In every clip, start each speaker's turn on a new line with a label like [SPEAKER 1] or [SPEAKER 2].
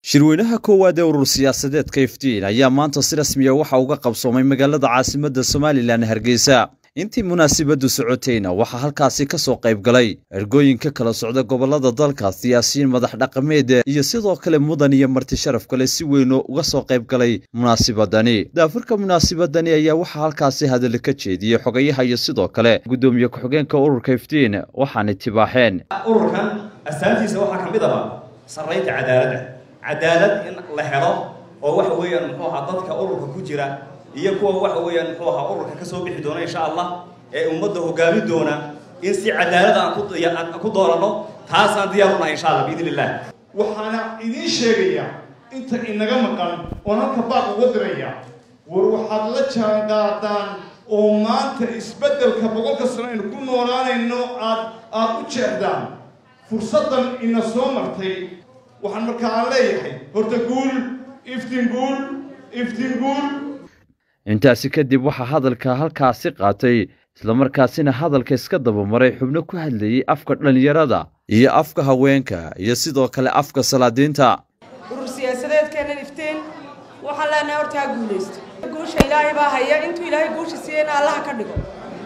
[SPEAKER 1] shirweynaha koowaad ee urur siyaasadeedka iftiin ayaa maanta si rasmiya waxa uga qabsoomay magaalada caasimadda somalilan hargeysa intii munaasabaddu socotayna waxaa halkaasi ka soo qayb galay ergooyinka kala socda gobollada dalka siyaasiyiin madax dhaqameed iyo sidoo kale mudan iyo marti sharaf kale si weynoo uga soo qayb galay munaasibadani daafurka munaasibadani ayaa waxaa halkaasi hadallo ka jeediyey xogayaha iyo sidoo kale guddoomiye ku-xigeenka ururka iftiin waxaanay tibaaxeen
[SPEAKER 2] ururkan astaantiisa waxaa ka mid aba sarraynta cadaaladda cadaalad in la helo oo waxa weeyaan muxuu ahaa dadka ururka ku jira iyo kuwa waxa weeyaan muxuu ahaa ururka ka soo bixi doona insha allah ee ummadda hogaami doona in si cadaalad aan ku dooranno taasaan diyaar u nahay insha allah biidn illah
[SPEAKER 3] waxaana idiin sheegayaa inta inaga maqan oon halka baaq uga diraya war waxaad la jaanqaadaan oo maanta isbeddelka boqolka sano aynu ku noolaanayno aad aad u jeexdaan fursaddan ina soo martay waxaan markaa aan leeyahay horta guul iftiin guul iftiin guul
[SPEAKER 1] intaasi kadib waxaa hadalka halkaasi qaatay islamarkaasina hadalka iska dabamaray xubno ku hadlayey afka dhallinyarada iyo afka haweenka iyo sidoo kale afka salaadiinta
[SPEAKER 4] urur siyaasadeedkeennan iftiin waxaan leenahay horta ha guulaysto guusha ilaahay baa haya intuu ilaahay guusha siiyeyna allaha ka dhigo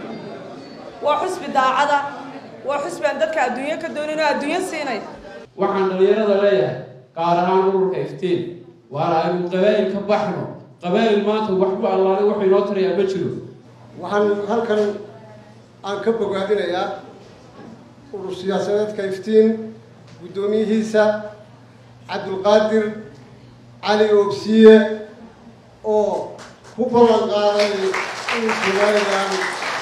[SPEAKER 4] waa xusbi daacada waa xusbi aan dadka adduunyo ka doonin oo adduunyo siinay
[SPEAKER 5] waxaan dhallinyarada leeyahay gaar ahaan ururka iftiin waana aynu qabaa'il ka baxno qabaa'il maanta wax ku allaalay wuxuu inoo tarayaa ma jiro
[SPEAKER 6] waxaan halkan aan ka bogaadinayaa urur siyaasadeedka iftiin guddoomiyihiisa cabdulqaadir cali oobsiye oo ku ballan qaaday in somalilan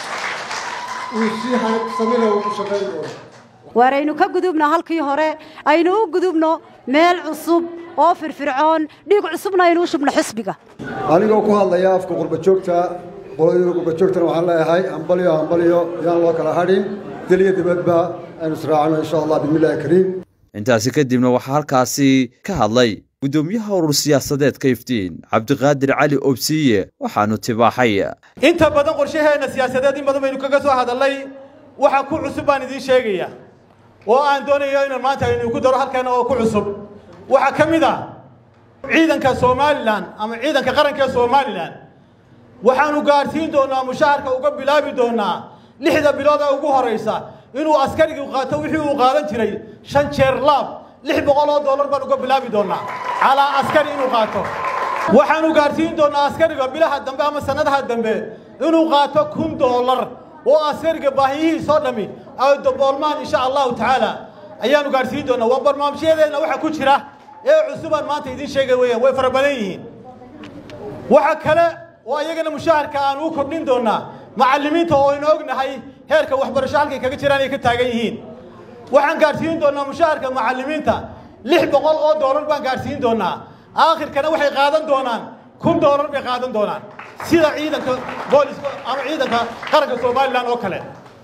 [SPEAKER 6] uu si samina ugu shaqayn doono
[SPEAKER 7] waar aynu ka gudubno halkii hore aynu u gudubno meel cusub oo firfircoon dhiig cusubna aynu u shubno xisbiga
[SPEAKER 6] anigoo ku hadlaya afka qurbajoogta qolada qurbajoogtana waxaan leeyahay hambalyo hambalyo yaan loo kala hadhin deliya dibadba aynu israacno insha allah bismillahi kariim
[SPEAKER 1] intaasi kadibna waxaa halkaasi ka hadlay guddoomiyaha urur siyaasadeedka iftiin cabdiqaadir cali obsiye waxaanu tibaaxay
[SPEAKER 8] inta badan qorshaheenna siyaasadeed in badan baynu kaga soo hadallay waxa ku cusub baan idiin sheegaya oo aan doonayo inaan maanta aynu ku daro halkan oo ku cusub waxaa ka mid ah ciidanka somalilan ama ciidanka qaranka ee somalilan waxaanu gaadhsiin doonaa mushaharka uga bilaabi doonaa lixda bilood ee ugu horaysa inuu askarigii qaato wixii uu qaadan jiray shan jeer laab lix boqol oo dollar baan uga bilaabi doonaa calaa askari inuu qaato waxaanu gaadhsiin doonaa askariga bilaha dambe ama sannadaha dambe inuu qaato kun dollar oo askariga baahiyihiisoo dhammi ay daboolmaan insha allahu tacaala ayaanu gaadhsiin doonaa waa barnaamijyadeenna waxa ku jira ee cusubaan maanta idiin sheegay weeyaan way fara badan yihiin waxa kale oo iyagana mushaharka aan u kordhin doonaa macallimiinta oo aynu ognahay heerka waxbarasho halkay kaga jiraan ay ka taagan yihiin waxaan gaadhsiin doonaa mushaharka macallimiinta lix boqol oo doolar baan gaadhsiin doonaa aakhirkana waxay qaadan doonaan kun doolar bay qaadan doonaan sida ciidanka booliska ama ciidanka qaranka somalilan oo kale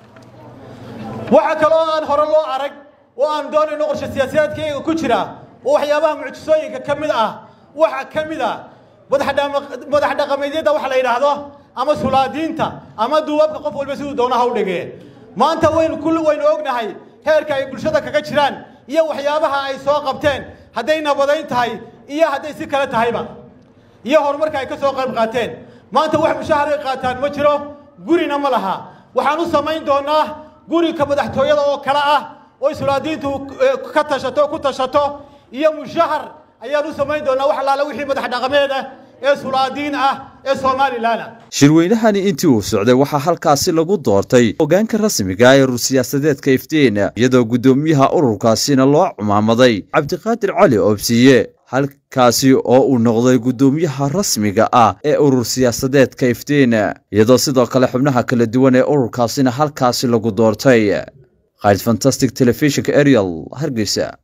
[SPEAKER 8] waxa kale oo aan hore loo arag oo aan doonayno qorshe siyaasadeedkayga ku jira oo waxyaabaha mucjisooyinka ka mid ah waxa ka mid ah madax dhaqameedyada waxa la yidhaahdo ama sulaadiinta ama duubabka qof walba siduu doona ha u dhigee maanta waynu kulli waynu ognahay heerka ay bulshada kaga jiraan iyo waxyaabaha ay soo qabteen hadday nabadayn tahay iyo hadday si kale tahayba iyo horumarka ay ka soo qayb qaateen maanta wax mushahar ay qaataan ma jiro gurina ma laha waxaan u samayn doonaa gurika madaxtooyada oo kale ah oo sulaadiintu ka tashato ku tashato iyo mushahar ayaan u samayn doonaa wax allaale wixii madax dhaqameed ah ee sulaadiin ah ee somalilan
[SPEAKER 1] shirweynahani intii uu socday waxaa halkaasi lagu doortay hogaanka rasmiga ee urur siyaasadeedka iftiin iyadoo guddoomiyaha ururkaasina loo cumaamaday cabdiqaadir cali oobsiye halkaasi oo uu noqday guddoomiyaha rasmiga ah ee urur siyaasadeedka iftiin iyadoo sidoo kale xubnaha kala duwan ee ururkaasina halkaasi lagu doortay khaalid fantastic telefishinka ariel hargeysa